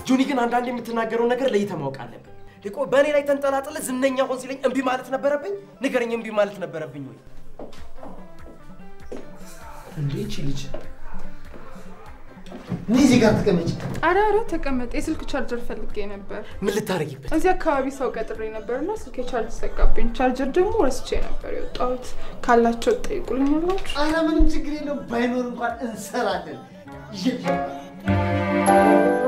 ጆኒ ግን አንዳንድ የምትናገረውን ነገር ለይተህ ማወቅ አለብን። ቆይ በእኔ ላይ ተንጠላጥለ ዝነኛ ሆን ሲለኝ እምቢ ማለት ነበረብኝ? ንገረኝ፣ እምቢ ማለት ነበረብኝ ወይ? እንዴ ይቺ ልጅ እኔ እዚህ ጋር ተቀመጭ። አረ አረ ተቀመጥ። የስልክ ቻርጀር ፈልጌ ነበር። ምን ልታረጊበት? እዚህ አካባቢ ሰው ቀጥሬ ነበር እና ስልኬ ቻርጅ ዘጋብኝ። ቻርጀር ደግሞ ረስቼ ነበር የወጣሁት። ካላቸው ጠይቁልኛላችሁ። አረ ምንም ችግር የለውም። ባይኖር እንኳን እንሰራለን። ይዤልሽ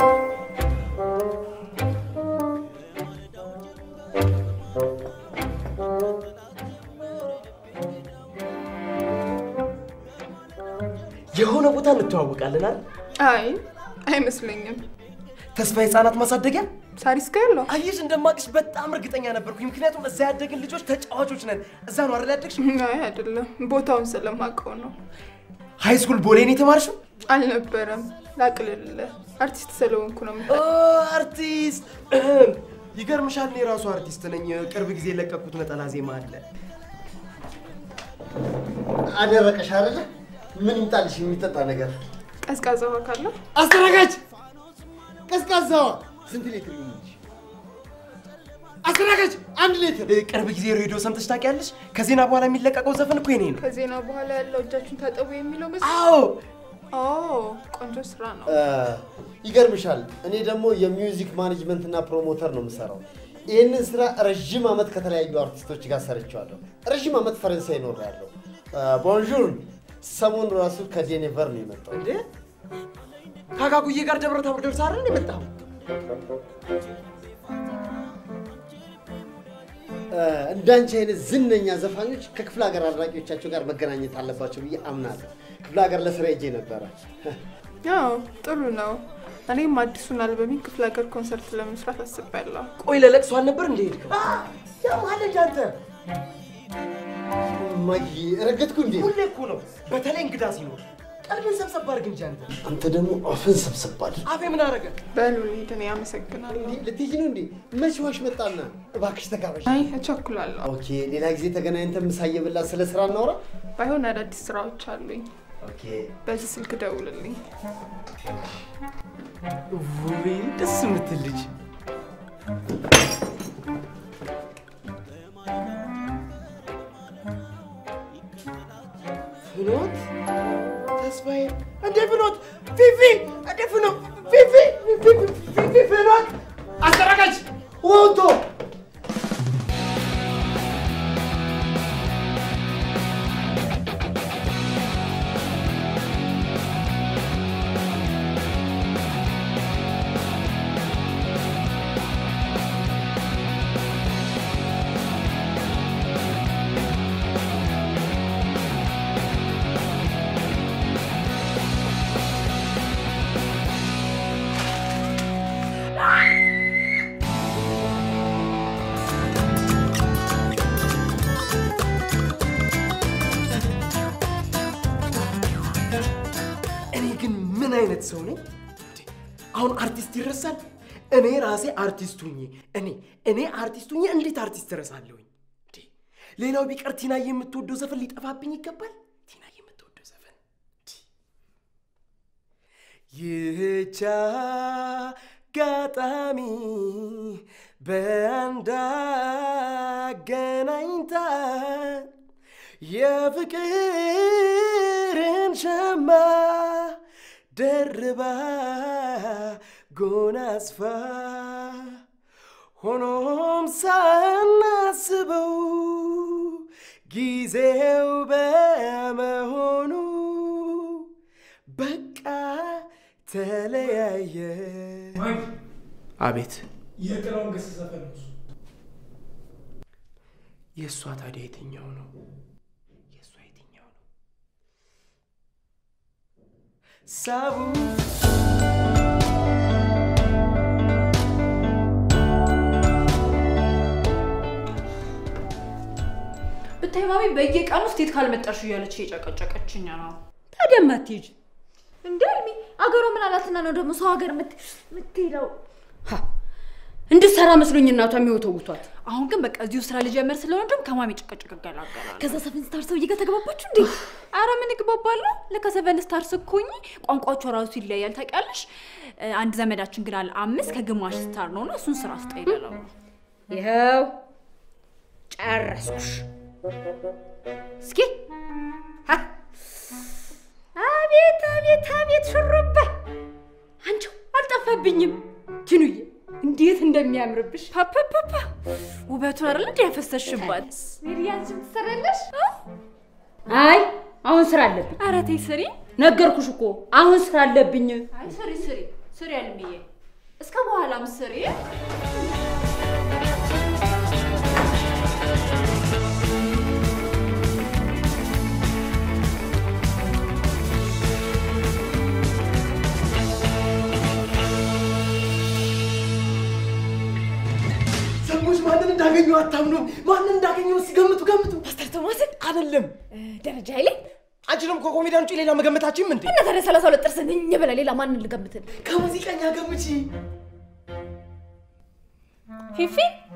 የሆነ ቦታ እንተዋወቃለን አይደል? አይ አይመስለኝም። ተስፋ የህፃናት ማሳደጊያ ሳሪስ ጋር ያለው አየሽ፣ እንደማቅሽ በጣም እርግጠኛ ነበርኩኝ። ምክንያቱም እዛ ያደግን ልጆች ተጫዋቾች ነን። እዛ ነው አይደል ያደግሽ? አይ አይደለም፣ ቦታውን ስለማውቀው ነው። ሃይ ስኩል ቦሌ ነው የተማርሽው? አልነበረም። ላቅልልህ፣ አርቲስት ስለሆንኩ ነው። ኦ አርቲስት! ይገርምሻል፣ እኔ ራሱ አርቲስት ነኝ። ቅርብ ጊዜ የለቀኩት ነጠላ ዜማ አለ። አደረቀሽ አይደለ? ምን ይምጣልሽ? የሚጠጣ ነገር ቀዝቃዛ ውሃ ካለ አስተናጋጅ፣ ቀዝቃዛዋ ስንት ሊትር ይሆንልሽ? አስተናጋጅ፣ አንድ ሊትር። ቅርብ ጊዜ ሬዲዮ ሰምተሽ ታውቂያለሽ? ከዜና በኋላ የሚለቀቀው ዘፈን እኮ የኔ ነው። ከዜና በኋላ ያለው እጃችሁን ታጠቡ የሚለው መስ አዎ ኦ ቆንጆ ስራ ነው። ይገርምሻል፣ እኔ ደግሞ የሚውዚክ ማኔጅመንት እና ፕሮሞተር ነው የምሰራው። ይህንን ስራ ረዥም ዓመት ከተለያዩ አርቲስቶች ጋር ሰርቼዋለሁ። ረዥም ዓመት ፈረንሳይ እኖራለሁ። ቦንዡር፣ ሰሞኑ ራሱ ከጄኔቨር ነው የመጣው። እንዴ ካጋጉዬ ጋር ደብረ ታቦር ደርሰህ አይደል የመጣው? እንዳንቺ አይነት ዝነኛ ዘፋኞች ከክፍለ ሀገር አድናቂዎቻቸው ጋር መገናኘት አለባቸው ብዬ አምናለሁ። ክፍለ ሀገር ለስራ ሄጄ ነበረ። ያው ጥሩ ነው። እኔም አዲሱን አልበሚን ክፍለ ሀገር ኮንሰርት ለመስራት አስቤያለሁ። ቆይ ለለቅሶ አልነበር እንደ ሄድከው? ያማለ እንደ አንተ እማዬ ረገጥኩ እንዴ? ሁሌ እኮ ነው፣ በተለይ እንግዳ ሲኖር ቀልብን ሰብሰብ አድርግ እንጂ አንተ። አንተ ደግሞ አፍን ሰብሰብ አድርግ። አፌ ምን አደረገ? በሉ ልሂድ፣ እኔ አመሰግናለሁ። ልትሄጂ ነው እንዴ? መች ዋሽ መጣና? እባክሽ ተጋበሽ። አይ እቸኩላለሁ። ኦኬ፣ ሌላ ጊዜ ተገናኝተን ምሳ እየበላን ስለ ስራ እናውራ። ባይሆን አዳዲስ ስራዎች አሉኝ። ኦኬ፣ በዚህ ስልክ ደውልልኝ። ውቤ ደስ የምትል ልጅ። ፍኖት ተስፋዬ፣ እንዴ ፍኖት፣ ፊፊ፣ እንዴ ፍኖት፣ ፊፊ፣ ፊፊ፣ ፍኖት፣ አስተናጋጅ ወንቶ እኔ ግን ምን አይነት ሰው ነኝ? እንዴ! አሁን አርቲስት ይረሳል? እኔ ራሴ አርቲስት ሁኜ እኔ እኔ አርቲስት ሁኜ እንዴት አርቲስት እረሳለሁኝ? እንዴ! ሌላው ቢቀር ቲና የምትወደው ዘፈን ሊጠፋብኝ ይገባል? ቲና የምትወደው ዘፈን እንዴ! ይህች አጋጣሚ በአንድ አገናኝታን የፍቅርን ሸማ ደርባ ጎናጽፋ ሆኖም ሳናስበው ጊዜው በመሆኑ በቃ ተለያየ። አቤት የጥላውን ገሰሰ ዘፈን ነው እሱ። የእሷ ታዲያ የትኛው ነው? የእሷ የትኛው ነው? ሳቡ ብታይ ማሚ በየቀኑ ስቴት ካልመጣሽ እያለች እየጨቀጨቀችኝ ነው። ታዲያ ማትሄጂ እንደ አልሚ አገሯ ምን አላትና ነው ደግሞ ሰው ሀገር የምት- የምትሄደው? እንድትሰራ መስሎኝ እናቷ የሚወተውቷት። አሁን ግን በቃ እዚሁ ስራ ልጀምር ስለሆነ ደግሞ ከማሚ ጭቅጭቅ እገላገላለሁ። ከዛ ሰቨን ስታር ሰውዬ ጋር ተግባባችሁ እንዴ? አረ ምን እግባባለሁ። ለካ ሰቨን ስታርስ እኮ እኚህ ቋንቋቸው ራሱ ይለያል ታውቂያለሽ። እ፣ አንድ ዘመዳችን ግን አለ አምስት ከግማሽ ስታር ነው እና እሱን ስራ ስጠ ይለለው ነው። ይኸው ጨረስኩሽ። እስኪ ሀ! አቤት አቤት አቤት ሹሩባ አንቺው አልጠፋብኝም። ቲኑዬ እንዴት እንደሚያምርብሽ ፓፓፓፓ ውበቱን አይደል እንዴ ያፈሰሽባት? ሚሪያንችን ትሰራለሽ? አይ አሁን ስራ አለብኝ። አረ ተይ ስሪ። ነገርኩሽ እኮ አሁን ስራ አለብኝ። አይ ስሪ ስሪ ስሪ አልምዬ፣ እስከ በኋላም ስሪ። ሰዎች ማንን እንዳገኘው አታምኑም። ማንን እንዳገኘው እስኪ ገምቱ ገምቱ። ፓስተር ቶማስን አይደለም ደረጃ ኃይሌ አንቺ ደግሞ ከኮሜዲያን ውጭ ሌላ መገመታችም እንዴ? እና ታዲያ ሰላሳ ሁለት ጥርስን እኝ ብለህ ሌላ ማንን ልገምትን? ከሙዚቀኛ ገምቺ። ፊፊ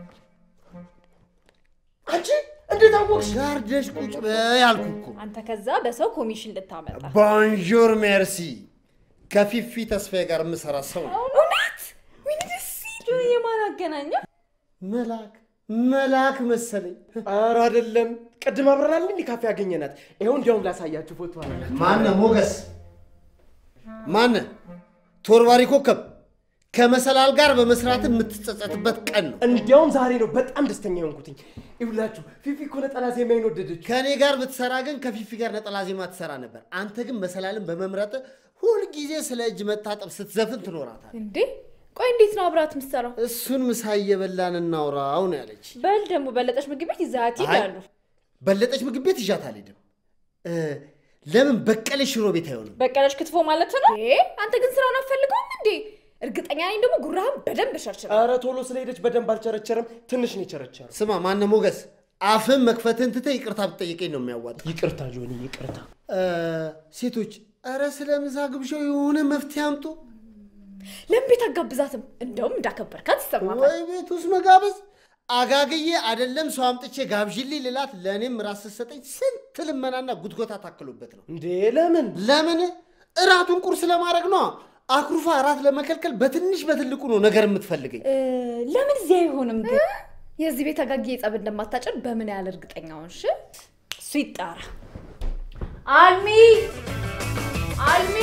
አንቺ እንዴት አወቅሽ? ጋርደሽ ቁጭ በይ አልኩ እኮ። አንተ ከዛ በሰው ኮሚሽን ልታመጣ ቦንጆር ሜርሲ። ከፊፊ ተስፋዬ ጋር የምሰራ ሰው ነው። እውነት ወይኔ ደስ ሲል የማን አገናኘ? መልአክ መልአክ መሰለኝ። ኧረ አይደለም። ቅድም አብረናል እንዲህ ካፌ ያገኘናት። ይኸው እንዲያውም ላሳያችሁ ፎቶ አለ። ማነ ሞገስ? ማነ ቶርባሪ ኮከብ? ከመሰላል ጋር በመስራት የምትጸጸትበት ቀን ነው። እንዲያውም ዛሬ ነው በጣም ደስተኛ የሆንኩትኝ። ይሁላችሁ ፊፊ እኮ ነጠላ ዜማዬን ወደደች። ከእኔ ጋር ብትሰራ ግን ከፊፊ ጋር ነጠላ ዜማ ትሰራ ነበር። አንተ ግን መሰላልን በመምረጥ ሁልጊዜ ስለ እጅ መታጠብ ስትዘፍን ትኖራታል። እንዴ ቆይ እንዴት ነው አብራት የምትሰራው? እሱን ምሳ እየበላን እናውራው ነው ያለች። በል ደግሞ በለጠች ምግብ ቤት ይዛት አይ፣ ይላሉ። በለጠች ምግብ ቤት ይዣት አልሄድም። እ፣ ለምን በቀለች ሽሮ ቤት አይሆንም? በቀለች ክትፎ ማለት ነው። እንዴ አንተ ግን ስራውን አትፈልገውም እንዴ? እርግጠኛ ነኝ ደግሞ ጉራህን በደንብ ሸርችረ ኧረ ቶሎ ስለሄደች በደንብ አልቸረቸረም። ትንሽ ነው የቸረቸረው። ስማ ማነ ሞገስ፣ አፍን መክፈትን ትተህ ይቅርታ ብትጠይቀኝ ነው የሚያዋጣ። ይቅርታ ጆኒ፣ ይቅርታ። እ፣ ሴቶች ኧረ ስለ ምሳ ግብዣው የሆነ መፍትሄ አምጡ። ለምን ቤት አጋብዛትም? እንደውም እንዳከበርካት ይሰማታል። ወይ ቤት ውስጥ መጋበዝ አጋግዬ አይደለም ሰው አምጥቼ ጋብዥልኝ ልላት ለእኔም ራስ ስትሰጠኝ ስንት ልመናና ጉትጎታ ታክሎበት ነው። እንዴ ለምን? ለምን እራቱን ቁርስ ለማድረግ ነው። አኩርፋ እራት ለመከልከል በትንሽ በትልቁ ነው ነገር የምትፈልገኝ። እ፣ ለምን እዚህ አይሆንም ግን? የዚህ ቤት አጋጌ ጸብ እንደማታጭር በምን ያህል እርግጠኛ ሆንሽ? እሱ ይጣራ። አልሚ አልሚ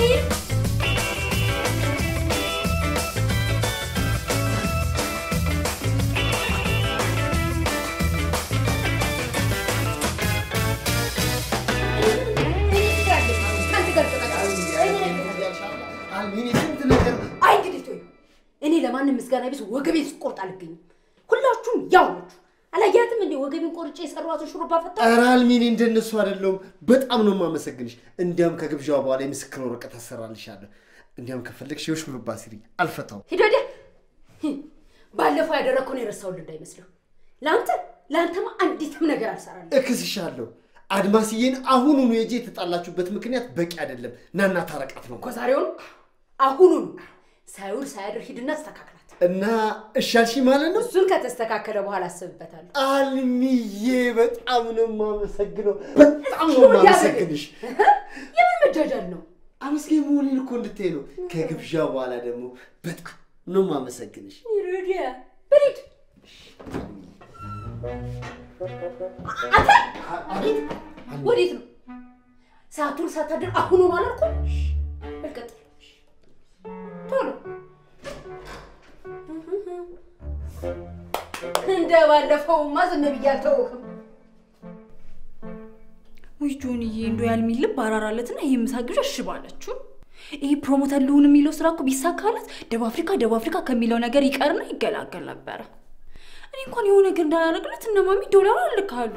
አልሚኒ ስንት ነገር አይ እንግዲህ ተወኝ። እኔ ለማንም ምስጋና ቢስ ወገቤን ስቆርጥ አልገኝም። ሁላችሁም ያው ናችሁ። አላያትም እንዴ ወገቤን ቆርጬ የሰራኋትን ሹሩባ ፈታ ኧረ አልሚኒ እንደነሱ አይደለሁም። በጣም ነው የማመሰግንሽ። እንዲያም ከግብዣዋ በኋላ የምስክር ወረቀት አሰራልሻለሁ። እንዲያም ከፈለግሽ የሹሩባ ሲሪ አልፈታውም። ሂድ ወዲያ። ህም፣ ባለፈው ያደረግከውን የረሳሁልህ እንዳይመስልህ። ለአንተ ለአንተማ አንዲትም ነገር አልሰራልህ። እክስሻለሁ። አድማስዬን አሁኑኑ የጄ የተጣላችሁበት ምክንያት በቂ አይደለም። ናና ታረቃት ነው እኮ ዛሬውን አሁኑን ሳይውል ሳያድር ሂድና አስተካክላት። እና እሻልሽ ማለት ነው። እሱን ከተስተካከለ በኋላ አስብበታለሁ። አልሚዬ በጣም ነው የማመሰግነው። በጣም ነው የማመሰግንሽ። የምን መጃጃል ነው? አመስገኝ መሆኔን እኮ እንድታይ ነው። ከግብዣ በኋላ ደግሞ በጣም ነው የማመሰግንሽ። ሂድ ወዲያ በሊድ አቤት ወዴት ነው? ሰዓቱን ሳታድር አሁኑን አላልኩም? በልቀጥል ቶሎ እንደ ባለፈውማ ዝም ብዬ አልተውህም። ውይ ጆንዬ፣ እንዶ ያልሚል ልብ አራራለትና ይሄ ምሳ ግብዣ እሺ ባለችው። ይሄ ፕሮሞተር ልሁን የሚለው ስራ እኮ ቢሳካለት ደቡብ አፍሪካ ደቡብ አፍሪካ ከሚለው ነገር ይቀርና ይገላገል ነበረ። እኔ እንኳን የሆነ ነገር እንዳላደርግለት እነ ማሚ ዶላር አልካሉ።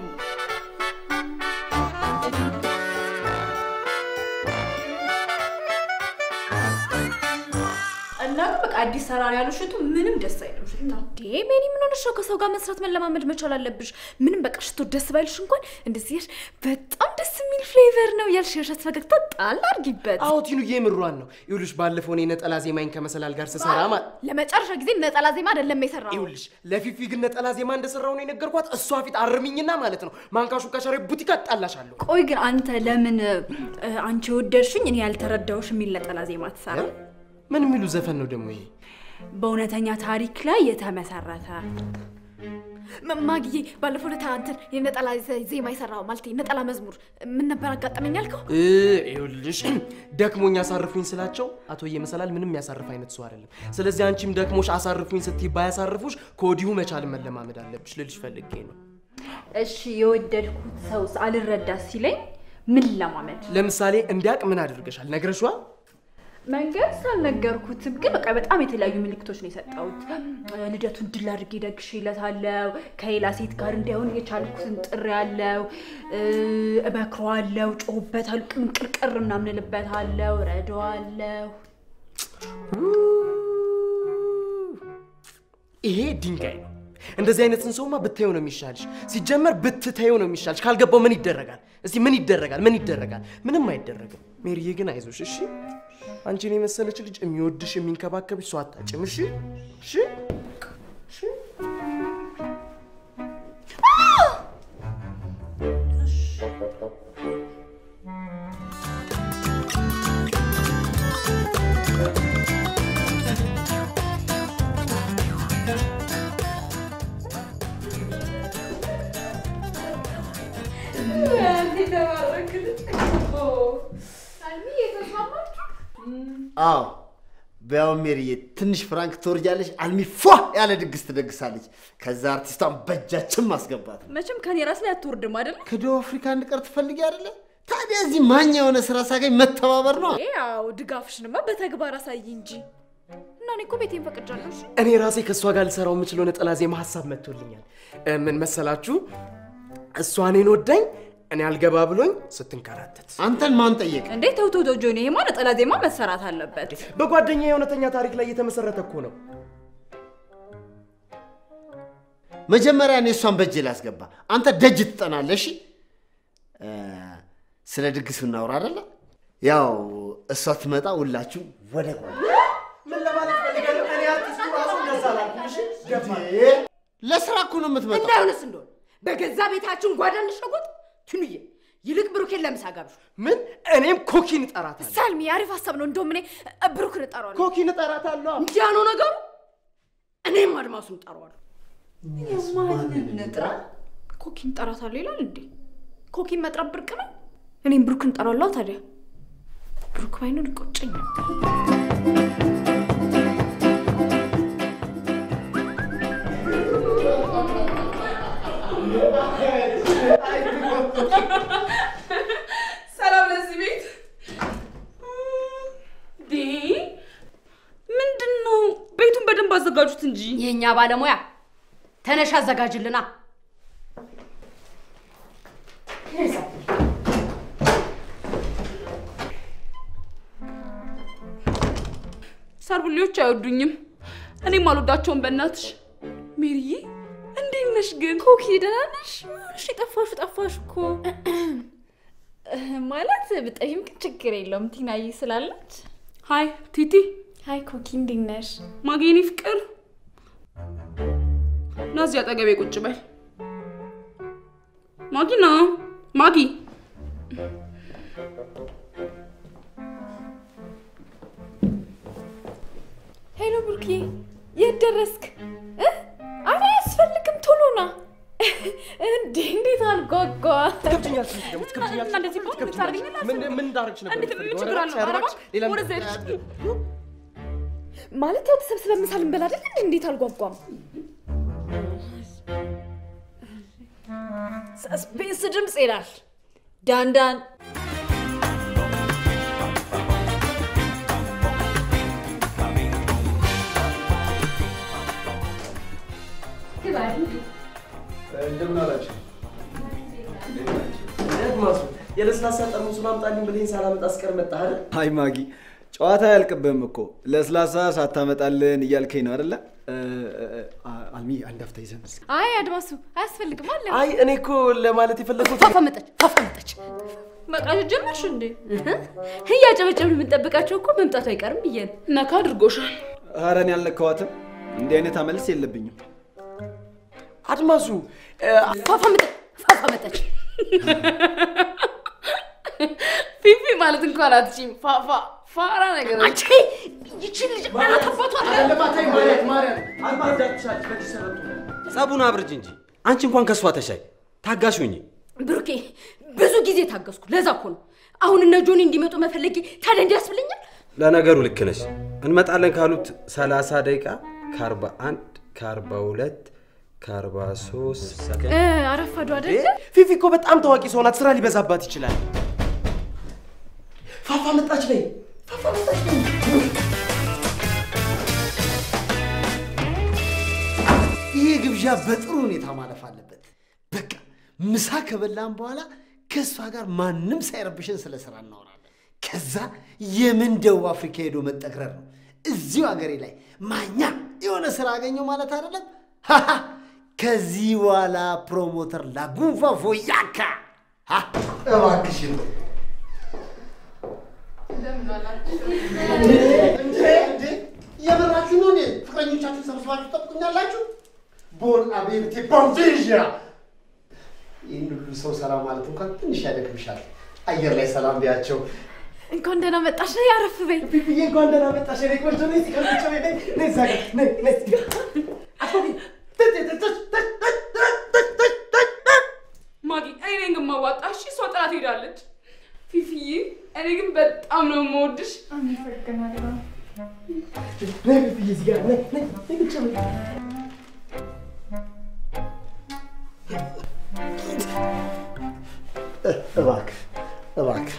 እና ግን በቃ አዲስ ሰራር ያለው ሽቱ ምንም ደስ አይልም ሽታ እንዴ ሜኒ ምን ሆነሽ ነው? ከሰው ጋር መስራት መለማመድ መቻል አለብሽ። ምንም በቃ ሽቶ ደስ ባይልሽ እንኳን እንደዚህ ያልሽ በጣም ደስ የሚል ፍሌቨር ነው ያልሽ የውሸት ፈገግታ ጣል አድርጊበት። አዎ ቲኑዬ የምሯን ነው። ይኸውልሽ ባለፈው እኔ ነጠላ ዜማኝ ከመሰላል ጋር ስሰራ ማለት ለመጨረሻ ጊዜ ነጠላ ዜማ አይደለም የሰራው። ይኸውልሽ ለፊፊ ግን ነጠላ ዜማ እንደሰራው ነው የነገርኳት። እሷ ፊት አርሚኝና ማለት ነው ማንካሹ ከሸሬ ቡቲካ ጣላሻለሁ። ቆይ ግን አንተ ለምን እ፣ አንቺ የወደድሽኝ እኔ ያልተረዳውሽ የሚል ነጠላ ዜማ ትሰራ? ምን የሚሉ ዘፈን ነው ደግሞ ይሄ? በእውነተኛ ታሪክ ላይ የተመሰረተ ማ- ማግዬ ባለፈው ዕለት እንትን የነጠላ ዘ- ዜማ የሰራው ማለት ነጠላ መዝሙር ምን ነበር አጋጠመኝ ያልከው? እ፣ ይኸውልሽ ደክሞኝ አሳርፉኝ ስላቸው አቶ መሰላል ምንም ያሳርፍ አይነት ሰው አይደለም። ስለዚህ አንቺም ደክሞሽ አሳርፉኝ ስትይ ባያሳርፉሽ ከወዲሁ መቻል መለማመድ አለብሽ ልልሽ ፈልጌ ነው። እሺ የወደድኩት ሰው አልረዳ ሲለኝ ምን ለማመድ ለምሳሌ እንዲያውቅ ምን አድርገሻል? ነግረሽዋል? መንገድ ሳልነገርኩትም ግን በቃ በጣም የተለያዩ ምልክቶች ነው የሰጠሁት። ልደቱን ድል አድርጌ ደግሼለታለሁ። ከሌላ ሴት ጋር እንዳይሆን የቻልኩትን ጥሬያለሁ፣ እመክረዋለሁ፣ ጮህበታለሁ፣ ቅንቅርቅር ምናምን እልበታለሁ፣ ረዳዋለሁ። ይሄ ድንጋይ ነው። እንደዚህ አይነትን ሰውማ ብታየው ነው የሚሻልሽ። ሲጀመር ብትታየው ነው የሚሻልሽ። ካልገባው ምን ይደረጋል? እስቲ ምን ይደረጋል? ምን ይደረጋል? ምንም አይደረግም። ሜሪዬ ግን አይዞሽ እሺ። አንቺን የመሰለች ልጅ የሚወድሽ የሚንከባከብሽ ሰው አታጭም። እሺ እሺ እሺ። አዎ በያው ሜሪዬ ትንሽ ፍራንክ ትወርጃለሽ። አልሚ ፏ ያለ ድግስ ትደግሳለች። ከዛ አርቲስቷን በእጃችን ማስገባት ነው። መቼም ከኔ ራስ ላይ አትወርድም አይደለ? ከደቡብ አፍሪካ እንድቀር ትፈልጊ አይደለ? ታዲያ እዚህ ማኛ የሆነ ስራ ሳገኝ መተባበር ነው። ያው ድጋፍሽንማ በተግባር አሳይ እንጂ እና እኔ እኮ ቤቴን ፈቅጃለሁ። እሺ እኔ ራሴ ከእሷ ጋር ልሰራው የምችለው ነጠላ ዜማ ሀሳብ መጥቶልኛል። እ፣ ምን መሰላችሁ? እሷ እኔን ወዳኝ እኔ አልገባ ብሎኝ ስትንከራተት አንተን ማን ጠየቀ? እንዴ ተው ተው ተው ጆኒ፣ ይሄማ ነጠላ ዜማ መሰራት አለበት። በጓደኛ የእውነተኛ ታሪክ ላይ የተመሰረተ እኮ ነው። መጀመሪያ እኔ እሷን በእጄ ላስገባ። አንተ ደጅ ትጠናለሽ። እ፣ ስለ ድግሱ እናውራ አይደለ? ያው እሷ ትመጣ፣ ሁላችሁ ወደ ጓ ምን ለማለት ፈልገህ ነው? እኔ አርቲስቱ ራሱ እንደዛ አላልኩም። እሺ ገባህ? ለስራ እኮ ነው የምትመጣው። እንዳይሆንስ እንደሆነ በገዛ ቤታችን ጓዳ እንሸጉጥ። ትንዬ ይልቅ ብሩኬን ለምሳ ጋብዥ። ምን እኔም ኮኪን እጠራታለሁ። ሳልሚ አሪፍ ሀሳብ ነው። እንደውም እኔ ብሩክን እጠራዋለሁ። ኮኪን እጠራታለሁ። እንዲያ ነው ነገሩ። እኔም አድማሱን ጠራዋለሁ። ንጥራ ኮኪን እጠራታለሁ ይላል እንዴ? ኮኪን መጥራት ብርቅ ነው። እኔም ብሩክን እጠራዋለሁ። ታዲያ ብሩክ ባይኖር ይቆጨኝ ነበር። ሰላም ለዚህ ቤት ዴ ምንድን ነው? ቤቱን በደንብ አዘጋጁት እንጂ። የእኛ ባለሙያ ተነሽ አዘጋጅልና። ሰርቡሌዎች አይወዱኝም፣ እኔም አልወዳቸውም። በእናትሽ ሜሪዬ እንዴት ነሽ ግን? ኮኪ ደህና ነሽ? እሺ ጠፋሹ ጠፋሽ እኮ ማለት ብጠይም ግን ችግር የለውም ቲናዬ ስላለች። ሀይ ቲቲ፣ ሀይ ኮኪ እንዴት ነሽ? ማጌኔ ፍቅር፣ ና እዚህ አጠገቤ ቁጭ በል። ማጊ ና ማጊ። ሄሎ ብሩኬ፣ የት ደረስክ? እ? ኧረ አያስፈልግም ቶሎ ና። እንዴ እንዴት አልጓጓ ትከብጅኛለሽ አንቺ ደግሞ ትከብጅኛለሽ። እና እንደዚህ ከሆነ ትከብጅኛለሽ። ልታደርገኝ ምን ምን እንዳደረግሽ ነበር እንዴት ምን የምትፈልገው? ችግር አለው? ኧረ ኧረ እባክሽ፣ ሌላ ምን- ወደዛ ሄድሽ። ማለት ያው ተሰብስበን ምሳ ልንበላ አይደል? እንዴ? እንዴት አልጓጓም? ሰስፔንስ ድምፅ ይላል ዳንዳን እንደምን አላችሁ? አድማሱ የለስላሳ ጠርሙሱን አምጣልኝ ብለኝ ሳላመጣ አስቀር መጣህ አይደል? አይ ማጊ፣ ጨዋታ አያልቅብህም እኮ ለስላሳ ሳታመጣልን እያልከኝ ነው አደለ? አልሚ አንድ አፍታ ይዘን እስኪ። አይ አድማሱ አያስፈልግም አለ። አይ እኔ እኮ ለማለት የፈለኩት ፋፋ መጣች፣ ፋፋ መጣች። መቃዠት ጀመርሽ እንዴ? እያጨበጨብን የምንጠብቃቸው እኮ መምጣቱ አይቀርም ብዬ ነው። ነካ አድርጎሻል። ኧረ እኔ አልነካኋትም። እንዲህ አይነት አመልስ የለብኝም። አድማሱ ፋፋ መጣች፣ ፋፋ መጣች። ፊፊ ማለት እንኳን አትችይም። ፋፋ ፋራ ነገር አንቺ ይቺን ልጅ አናት አባቷ ጸቡን አብርጅ እንጂ አንቺ እንኳን ከእሷ ተሻይ ታጋሽ ሁኚ። ብሩኬ ብዙ ጊዜ ታገዝኩ። ለዛ እኮ ነው አሁን እነ ጆኒ እንዲመጡ መፈለጌ። ታዲያ እንዲያስብልኛል? ለነገሩ ልክ ነሽ። እንመጣለን ካሉት 30 ደቂቃ ከ41 ከ42 ከ43 ሰከንድ እ፣ አረፈዱ አይደለ? ፊፊ እኮ በጣም ታዋቂ ሰው ናት። ስራ ሊበዛባት ይችላል። ፋፋ መጣች በይ። ፋፋ መጣች በይ። ይሄ ግብዣ በጥሩ ሁኔታ ማለፍ አለበት። በቃ ምሳ ከበላን በኋላ ከእሷ ጋር ማንም ሳይረብሽን ስለ ስራ እናወራለን። ከዛ የምን ደቡብ አፍሪካ ሄዶ መጠቅረር ነው። እዚሁ ሀገሬ ላይ ማኛ የሆነ ስራ አገኘው ማለት አይደለም። ሃሃ! ከዚህ በኋላ ፕሮሞተር ላጉንፋ ፎያካ ሃ! እባክሽን እንዴ እንዴ የምራችሁ ነው? እኔ ፍቅረኞቻችሁ ሰብስባችሁ ጠብቁኛላችሁ? ቦን አቤቴ ቦንቪዣ ይህን ሁሉ ሰው ሰላም ማለት እንኳን ትንሽ ያደክምሻል። አየር ላይ ሰላም ቢያቸው። እንኳን ደህና መጣሽ። ነይ አረፍ በይ። ፊፊዬ እንኳን ደህና መጣሽ። እኔ ቆንጆ ነኝ። እዚህ ከብቻ ነኝ። ነይ ነይ እዛ ጋር ነይ ነይ እዚህ ጋር አትፎቂ። ተይ ተይ ተይ ተይ ተይ ተይ ተይ ተይ ተይ ተይ ማጊ፣ እኔ ነኝ ግን የማዋጣ። እሺ፣ እሷ ጥላት ሄዳለች። ፊፊዬ፣ እኔ ግን በጣም ነው የምወድሽ። አመሰግናለሁ። ነይ ፊፊዬ እዚህ ጋር ነይ ነይ ነይ ቁጭ በይ። እባክህ እባክህ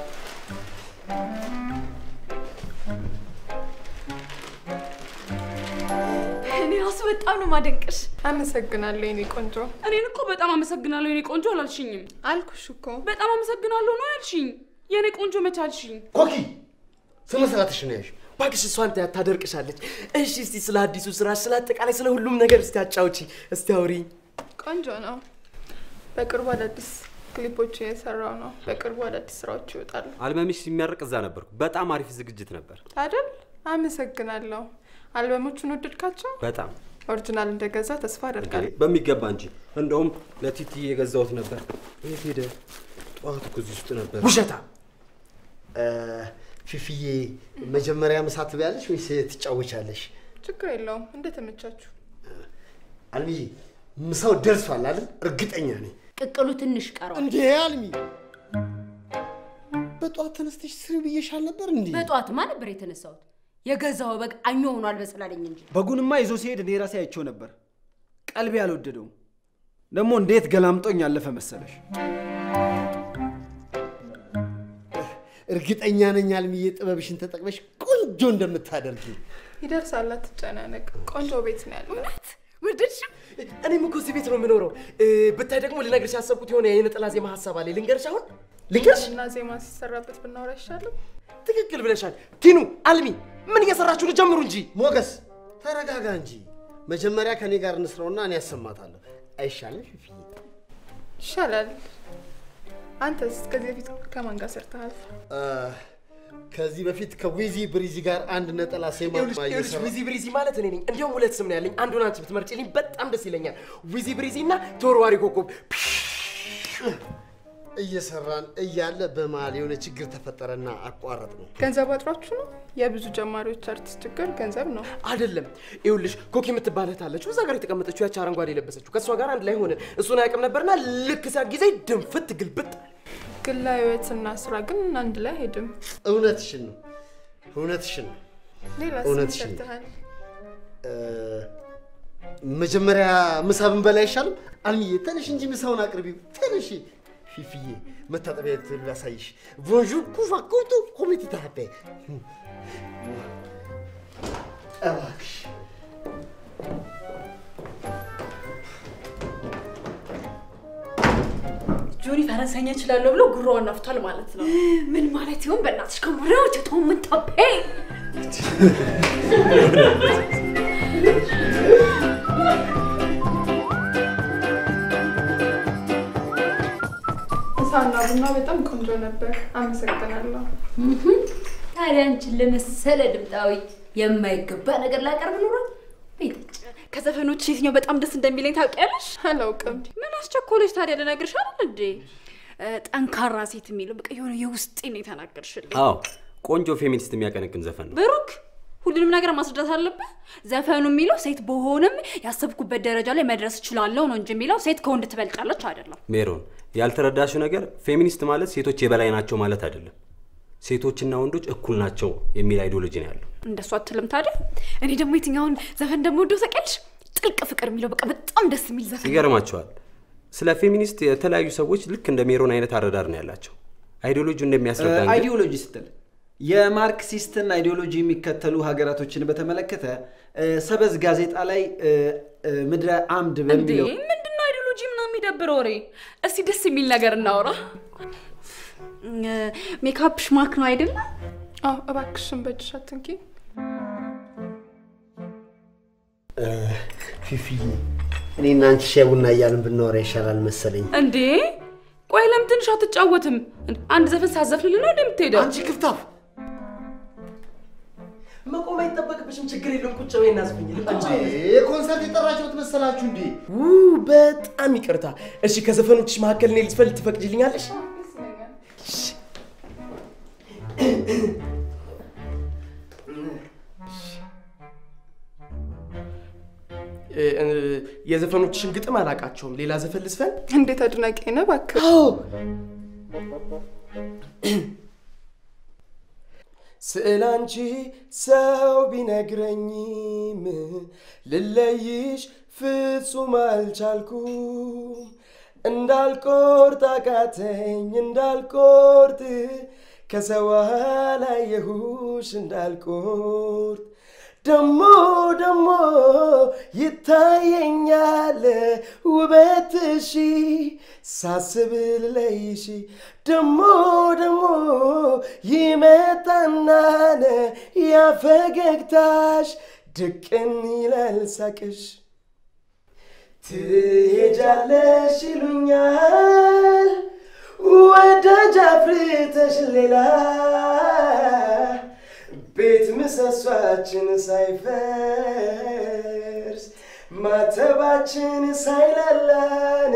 እኔ ራሱ በጣም ነው ማደንቅሽ። አመሰግናለሁ የኔ ቆንጆ። እኔን እኮ በጣም አመሰግናለሁ የኔ ቆንጆ አላልሽኝም። አልኩሽ እኮ በጣም አመሰግናለሁ ነው ያልሽኝ። የኔ ቆንጆ መቻልሽኝ። ኮኪ ስነ ስርዓትሽ ነው ያልሽው። እባክሽ እሷን ታ- ታደርቅሻለች። እሺ እስቲ ስለ አዲሱ ስራሽ፣ ስለ አጠቃላይ ስለ ሁሉም ነገር እስቲ አጫውቺ፣ እስቲ አውሪ። ቆንጆ ነው። በቅርቡ አዳዲስ ክሊፖች እየሰራው ነው። በቅርቡ አዳዲስ ስራዎች ይወጣሉ አልበምሽ ሲመረቅ እዛ ነበርኩ። በጣም አሪፍ ዝግጅት ነበር። አይደል? አመሰግናለሁ። አልበሞቹን ወደድካቸው? በጣም ኦሪጂናል እንደገዛ ተስፋ አደርጋለሁ። በሚገባ እንጂ እንደውም ለቲቲ የገዛሁት ነበር። የት ሄደ? ጠዋት እኮ እዚህ ውስጥ ነበር። ውሸታ እ፣ ፊፊዬ መጀመሪያ ምሳ ትበያለሽ ወይስ ትጫወቻለሽ? ችግር የለውም። እንደተመቻችሁ። አልሚዬ ምሳው ደርሷል አይደል? እርግጠኛ ነኝ። ቅቅሉ ትንሽ ቀረዋል። እንዴ አልሚ፣ በጠዋት ተነስተሽ ስሪ ብዬሻል ነበር እንዴ? በጠዋትማ ነበር የተነሳሁት። የገዛው በግ አኞ ሆኗል በስላለኝ እንጂ በጉንማ ይዞ ሲሄድ እኔ ራሴ አይቼው ነበር። ቀልቤ አልወደደውም። ደግሞ እንዴት ገላምጦኝ ያለፈ መሰለሽ። እርግጠኛ ነኝ አልሚዬ ጥበብሽን ተጠቅመሽ ቆንጆ እንደምታደርጊ። ይደርሳል፣ አትጨናነቅ። ቆንጆ ቤት ነው ያለው። ወደድሽው? እኔም እኮ እዚህ ቤት ነው የምኖረው። እ፣ ብታይ ደግሞ ልነግርሽ ያሰብኩት የሆነ የነጠላ ዜማ ሀሳብ አለ። ልንገርሽ አሁን ልንገርሽ። እና ዜማ ሲሰራበት ብናወራ ይሻላል። ትክክል ብለሻል። ቲኑ፣ አልሚ ምን እየሰራችሁ ነው? ጀምሩ እንጂ። ሞገስ ተረጋጋ እንጂ። መጀመሪያ ከኔ ጋር እንስራውና እኔ ያሰማታለሁ። አይሻልም ፊፊዬ? ይሻላል። አንተስ ከዚህ በፊት ከማን ጋር ሰርተሃል? እ፣ ከዚህ በፊት ከዊዚ ብሪዚ ጋር አንድ ነጠላ ሴማ ይኸውልሽ ይኸውልሽ፣ እየሰራ ዊዚ ብሪዚ ማለት እኔ ነኝ። እንዲያውም ሁለት ስም ነው ያለኝ። አንዱን አንቺ ብትመርጪልኝ በጣም ደስ ይለኛል። ዊዚ ብሪዚ እና ተወርዋሪ ኮከብ። እየሰራን እያለ በመሀል የሆነ ችግር ተፈጠረና አቋረጥ ነው። ገንዘብ አጥሯችሁ ነው? የብዙ ጀማሪዎች አርቲስት ችግር ገንዘብ ነው። አይደለም ይኸውልሽ፣ ኮኪ የምትባል እህት አለችው እዛ ጋር የተቀመጠችው ያቺ አረንጓዴ የለበሰችው ከእሷ ጋር አንድ ላይ ሆነን እሱን አያውቅም ነበርና ልክ ሲያ ጊዜ ድንፍት ግልብጥ ግላዊ ህይወትና ስራ ግን አንድ ላይ አይሄድም። እውነትሽን ነው፣ እውነትሽን ነው። ሌላስ ምን እውነትሽን ነው። ሰርተሃል? እ፣ መጀመሪያ ምሳ ብንበላ አይሻልም? አልሚዬ ተነሽ እንጂ ምሳውን አቅርቢው። ተነሽ ፊፊዬ፣ መታጠቢያ ቤት ላሳይሽ። ቦንዡር ኩፋ ኩቱ ኮሚቲ ታፔ እባክሽ ጆኒ ፈረንሳይኛ እችላለሁ ብሎ ጉሮዋን ነፍቷል ማለት ነው። ምን ማለት ይሆን? በእናትሽ ከሙሪዎች ቶምንታፔ ምሳና ቡና በጣም ቆንጆ ነበር። አመሰግናለሁ። ታዲያ አንቺን ለመሰለ ድምጣዊ የማይገባ ነገር ላቀርብ ኖሯል። ቤተች ከዘፈኖች የትኛው በጣም ደስ እንደሚለኝ ታውቂያለሽ? አላውቅም። ምን አስቸኮለች ታዲያ? ልነግርሽ አይደል እንዴ? እ፣ ጠንካራ ሴት የሚለው በቃ የሆነ የውስጤን ነው የተናገርሽልኝ። አዎ ቆንጆ ፌሚኒስት የሚያቀነቅን ዘፈን ነው። ብሩክ ሁሉንም ነገር ማስረዳት አለብህ። ዘፈኑ የሚለው ሴት በሆንም ያሰብኩበት ደረጃ ላይ መድረስ እችላለሁ ነው እንጂ የሚለው ሴት ከወንድ ትበልጣለች አይደለም። ሜሮን ያልተረዳሽው ነገር ፌሚኒስት ማለት ሴቶች የበላይ ናቸው ማለት አይደለም። ሴቶችና ወንዶች እኩል ናቸው የሚል አይዲዮሎጂ ነው ያለው። እንደሱ አትልም ታዲያ። እኔ ደግሞ የትኛውን ዘፈን እንደምወደው ታውቂያለሽ? ጥልቅ ፍቅር የሚለው በቃ በጣም ደስ የሚል ዘፈን ነው። ይገርማቸዋል። ስለ ፌሚኒስት የተለያዩ ሰዎች ልክ እንደ ሜሮን አይነት አረዳድ ነው ያላቸው። አይዲዮሎጂ እንደሚያስረዳ ግን- አይዲዮሎጂ ስትል የማርክሲስትን አይዲዮሎጂ የሚከተሉ ሀገራቶችን በተመለከተ እ፣ ሰበዝ ጋዜጣ ላይ እ፣ እ፣ ምድረ አምድ እንዴ በሚለው ምንድነው አይዲዮሎጂ ምናምን የሚደብር ወሬ? እስቲ ደስ የሚል ነገር እናውራ። እ፣ ሜካፕሽ ማክ ነው አይደለ? አዎ፣ እባክሽን በእጅሽ አትንኪ። ፊፊዬ እኔና አንቺ ሻይ ቡና እያልን ብናወራ ይሻላል መሰለኝ። እንዴ ቆይ ለምን ትንሽ አትጫወትም? አንድ ዘፈን ሳዘፍንልን ነው እንደምትሄደው? አንቺ ክፍታፍ መቆም አይጠበቅብሽም። ችግር የለውም። ቁጭ በይ እናዝፍኝ። ኮንሰርት የጠራችሁት መሰላችሁ እንዴ? ው በጣም ይቅርታ። እሺ ከዘፈኖችሽ መካከል እኔ ልትፈል ትፈቅጅልኛለሽ? እ፣ እ፣ የዘፈኖችሽን ግጥም አላውቃቸውም። ሌላ ዘፈን ልስፈን? እንዴት አድናቂ ነህ እባክህ። አዎ ስዕል አንቺ ሰው ቢነግረኝም ልለይሽ ፍጹም አልቻልኩም። እንዳልቆርጥ አቃተኝ እንዳልቆርጥ ከሰው አላየሁሽ እንዳልቆርጥ ደሞ ደሞ ይታየኛል ውበትሺ ሳስብ ልለይሽ ደሞ ደሞ ይመጣናነ ያፈገግታሽ ድቅን ይላል ሳቅሽ ትሄጃለሽ ይሉኛል ወዳጅ አፍርተሽ ሌላ ቤት ምሰሷችን ሳይፈርስ ማተባችን ሳይላላን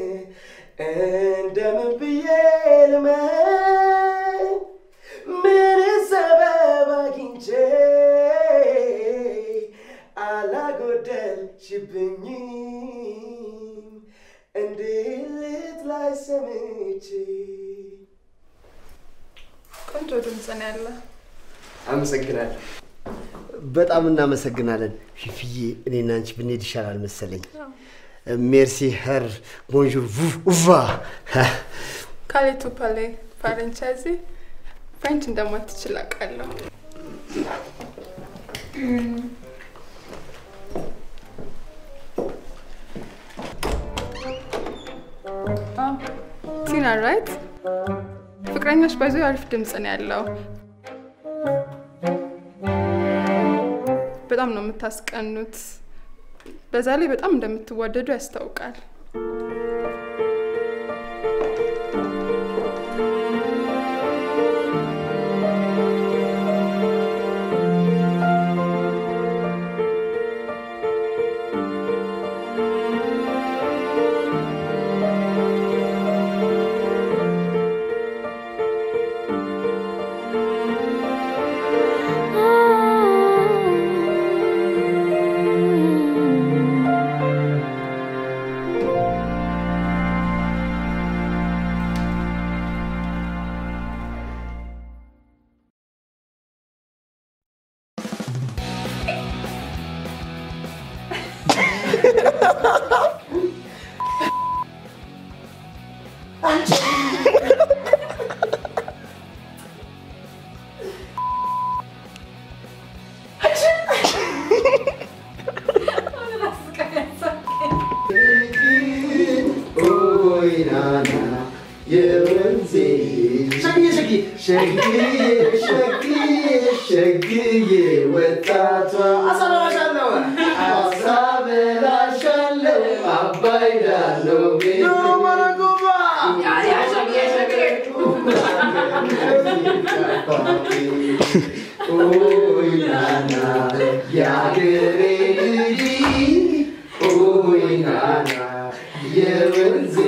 እንደምን ብዬ ልመን ምን ሰበብ አግኝቼ አላጎደልሽብኝም እንዴት ላይ ሰምቼ ቆንጆ ድምፅ ነው ያለ። አመሰግናለሁ። በጣም እናመሰግናለን ፊፊዬ። እኔና አንቺ ብንሄድ ይሻላል መሰለኝ። ሜርሲ ኸር ቦንዡር ኡቫ ካሌ ቱ ፓሌ ፋረንቻይዚ ፍሬንች እንደማትችል አውቃለሁ። ቲና ራይት ፍቅረኛሽ ባይዞ አሪፍ ድምፅ ነው ያለው። በጣም ነው የምታስቀኑት። በዛ ላይ በጣም እንደምትዋደዱ ያስታውቃል። ሸግዬ ሸግዬ ሸግዬ ወጣቷ አሳበላሻለሁ አሳበላሻለሁ አባይ ዳለው ቤት ኦይ ናና የአገሬ ልጅ ኦይ ናና የወንዜ